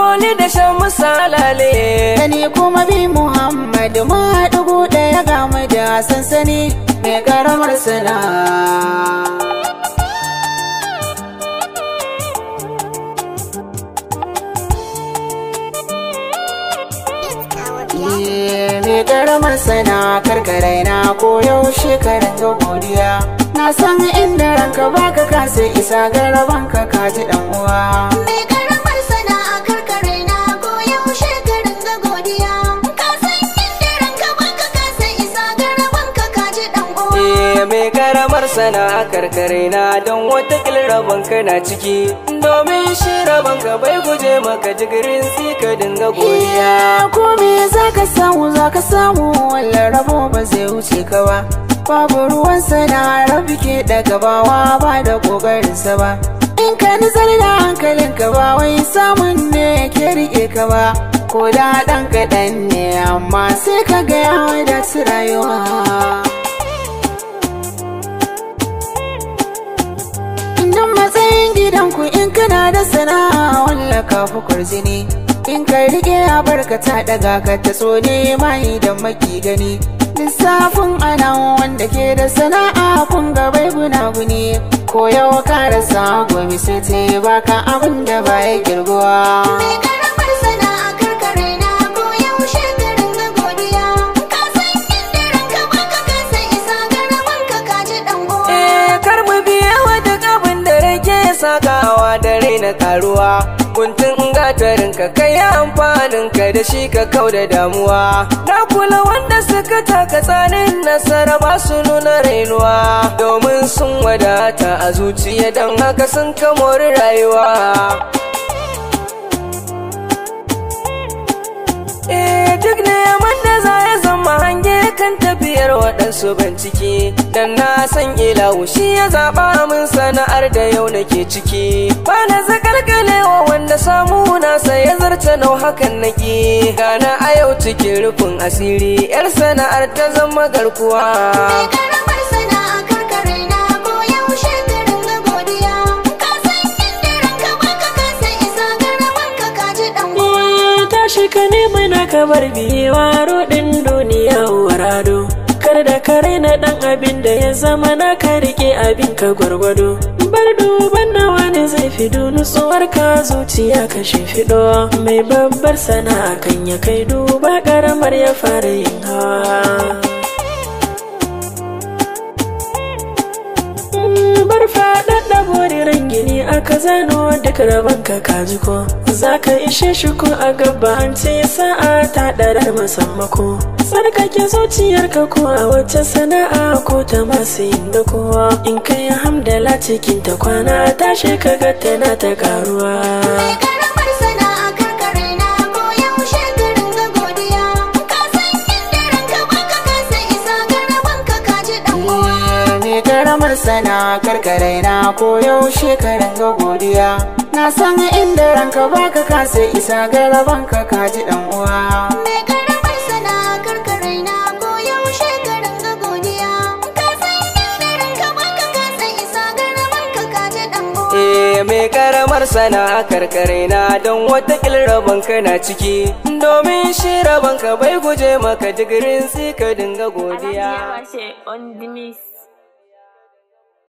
moli da shan misalale da ni kuma bi Muhammad mu haɗu gu ɗaya ga mu da sansani mai karamar sana'a mai karamar sana karkarai na ko yaushe karin ga godiya na san inda ranka baka kasa isa garaban ka kaji dan uwa Mai karamar sana'a karkare na goyon shekarun ga godiya. Ka san inda ranka baka kasa isa garaban ka kaji dan uwa. Eh, mai karamar sana karkare na don wata rabon ka na ciki domin shi rabon ka bai guje maka jigirin si ka dinga godiya iya ko me zaka samu zaka samu wallan rabo ba zai wuce ka ba babu ruwan sana rabi ke daga bawa ba da kokarinsa ba in ka nizar da hankalin ka ba wai samun ne ke rike ka ba ko da ɗan kaɗan ne amma sai ka ga ya wadatu rayuwa Idan matsayin gidanku in kana da sana'a walla ka fi kwarjini in ka rike a barkata daga ka ta so ne mai da maki gani lissafin ana wanda ke da sana'a kun ga bai gunaguni ko yau ka rasa gobe sai ta yi baka abin da ba ya girguwa Mai karamar sana'a karkare na goyon shekarun ga godiya. Ka san inda ranka baka kasa isa garaban ka kaji dan uwa. Eh, kar mu biya wa duk abin da rage sakawa da raina karuwa kuntun gatarin ka kai amfanin ka da shi ka kau da damuwa na kula wanda suka taka tsanin nasara ba su nuna rainuwa domin sun wadata a zuciya don haka sun kamori rayuwa Eh duk neman da za ya zama hange kan tafiyar waɗansu bincike Dan na san ilahu shi ya zaɓa min sana'ar da yau nake ciki Ba na zakalkalewa wanda samu nasa ya zarta nau hakan nake Gana a yau cikin rufin asiri yar sana'ar ta zama garkuwa Mai karamar sana'a karkare na goyon shekarun ga godiya. Ka san inda ranka baka kasa isa garaban ka kaji dan uwa. Eh, tashi ka nemi na kamar biyewa rodin duniya warado kar da kare na dan abin da ya zama na ka rike abin ka gwargwado bar duban na wani zai fido nutsuwar ka zuciya ka fido mai babbar sana'a kan ya kai duba karamar ya fara yin hawa bar faɗaɗa boriran gini aka zano duk rabon ka kaji ko za ka ishe shi ko a gaba an ce sa'a ta ɗarar masammako tsarkake zuciyarka ko a wacce sana'a ko ta masu yin da kowa in kai hamdala cikin ta kwana tashi ka ga tana ta karuwa Mai karamar sana'a karkare na goyon shekarun ga godiya. Ka san inda ranka baka kasa isa garaban ka kaji dan uwa. ne karamar sana karkarai na ko yaushe karin ga godiya na san inda ranka baka kasa isa garaban ka kaji dan uwa Mai karamar sana'a karkare na goyon shekarun ga godiya. Ka san inda ranka baka kasa isa garaban ka kaji dan uwa. Eh mai karamar sana'a karkare na don wata rabon ka na ciki domin shi rabon ka bai guje maka jigirin si ka dinga godiya on the miss